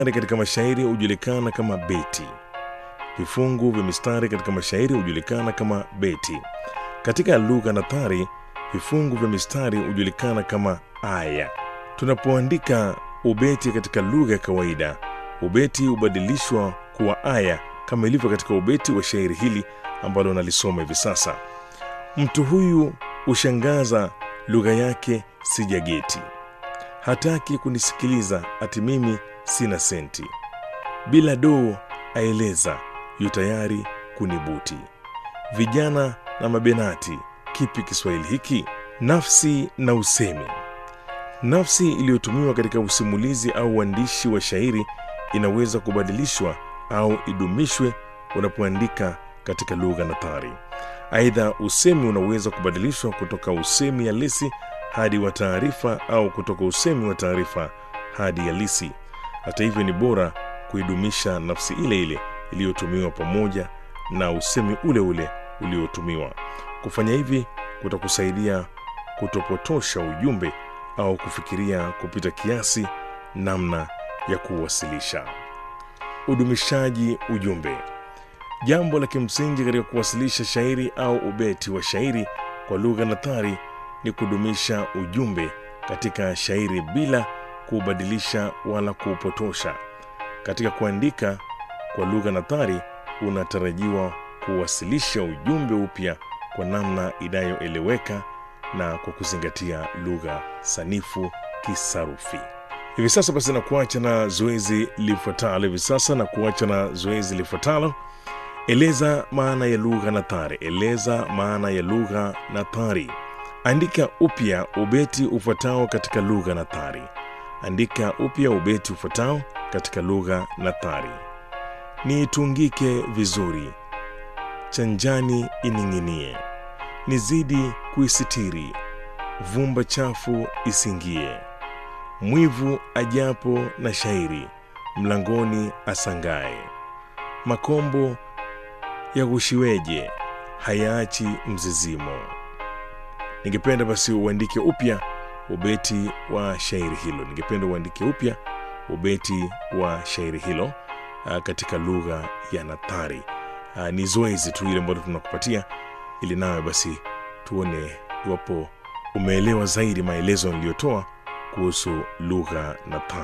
katika mashairi hujulikana kama beti. Vifungu vya mistari katika mashairi hujulikana kama beti. Katika lugha nathari, vifungu vya mistari hujulikana kama aya. Tunapoandika ubeti katika lugha ya kawaida, ubeti hubadilishwa kuwa aya kama ilivyo katika ubeti wa shairi hili ambalo nalisoma hivi sasa. Mtu huyu hushangaza, lugha yake sijageti, hataki kunisikiliza, ati mimi sina senti, bila doo aeleza, yu tayari kunibuti. Vijana na mabenati, kipi Kiswahili hiki? Nafsi na usemi. Nafsi iliyotumiwa katika usimulizi au uandishi wa shairi inaweza kubadilishwa au idumishwe unapoandika katika lugha nathari. Aidha, usemi unaweza kubadilishwa kutoka usemi halisi hadi wa taarifa au kutoka usemi wa taarifa hadi halisi. Hata hivyo, ni bora kuidumisha nafsi ile ile iliyotumiwa pamoja na usemi ule ule uliotumiwa. Kufanya hivi kutakusaidia kutopotosha ujumbe au kufikiria kupita kiasi namna ya kuwasilisha. Udumishaji ujumbe. Jambo la kimsingi katika kuwasilisha shairi au ubeti wa shairi kwa lugha nathari ni kudumisha ujumbe katika shairi bila kuubadilisha wala kuupotosha. Katika kuandika kwa lugha nathari, unatarajiwa kuwasilisha ujumbe upya kwa namna inayoeleweka na kwa kuzingatia lugha sanifu kisarufi. Hivi sasa basi, na kuacha na zoezi lifuatalo. Hivi sasa na kuacha na zoezi lifuatalo. Eleza maana ya lugha nathari. Eleza maana ya lugha nathari. Andika upya ubeti ufuatao katika lugha nathari. Andika upya ubeti ufuatao katika lugha nathari. Niitungike vizuri, chanjani ining'inie, nizidi kuisitiri, vumba chafu isingie. Mwivu ajapo na shairi, mlangoni asangae. Makombo yaghushiweje, hayaachi mzizimo. Ningependa basi uandike upya ubeti wa shairi hilo. Ningependa uandike upya ubeti wa shairi hilo ah, katika lugha ya nathari. Ah, Ni zoezi tu ile ambalo tunakupatia ili nawe basi tuone iwapo umeelewa zaidi maelezo niliyotoa kuhusu lugha nathari.